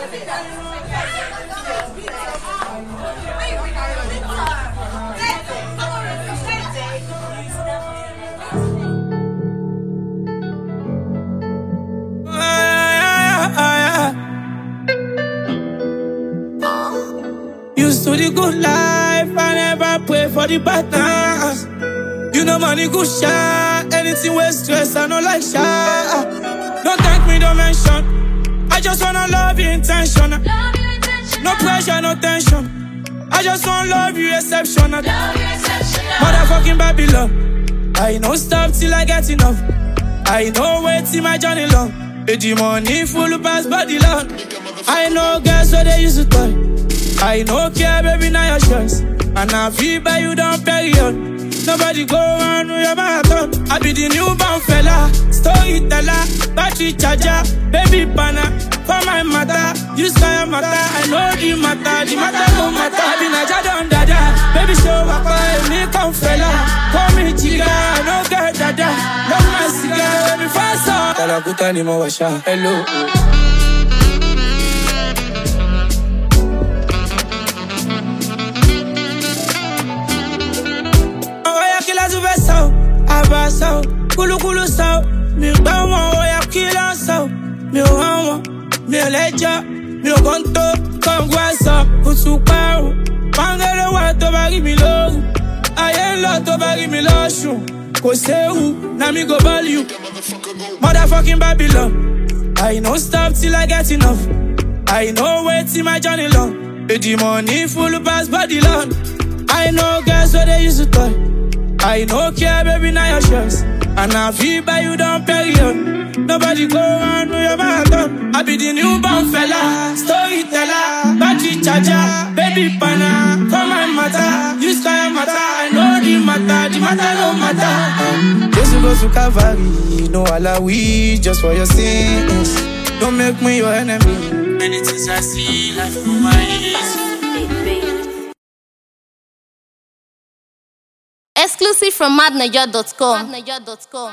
Used to the good life, I never pray for the bad times. You know money good shot, anything with stress, I know like shot. Don't thank me, don't mention. I just wanna love you intentional. No pressure, no tension. I just wanna love you exceptional. Motherfucking Babylon. I know stop till I get enough. I know wait till my journey long. With the money full pass body long. I know girls where they used to toy. I know care, baby, now your choice. And I feel by you down period. Nobody go on with your marathon. I be the newborn fella, storyteller, battery charger, baby banner. For my mother, you sky matter. I know the matter, the matter no matter. I be Naja don dada, baby show up, me come fella. Call me chica, no get dada. Love my cigar, baby fast up. Talakuta ni mawasha, hello. Oya kila tu fẹ́ sọ, àbá sọ, kúlúkúlú sọ, mi gbọ́ wọn, oya kila sọ, mi ò hàn wọn, mi ò lẹ́jọ́, mi ò kàn tó, kọ̀ǹgù àṣọ, kùtù parun, pàǹgẹ́lẹ́ wà tó bá rí mi lóru, ayé ń lọ tó bá rí mi lọ́sùn, kò séwu, na mi go ball you, motherfucking Babylon, I no stop till I get enough, I no wait till my journey long, the money full pass body long. I know girls where they used to toy. I know care, baby, now your choice. And I feel by you down period. Nobody go on with your marathon. I be the newborn fella, storyteller, battery charger, baby banner. For my matter, you sky matter. I know the matter, the matter no matter. Just go to Calvary, no alawi, just for your sins. Don't make me your enemy. Many things I see, life through my eyes. Exclusive from madniger.com.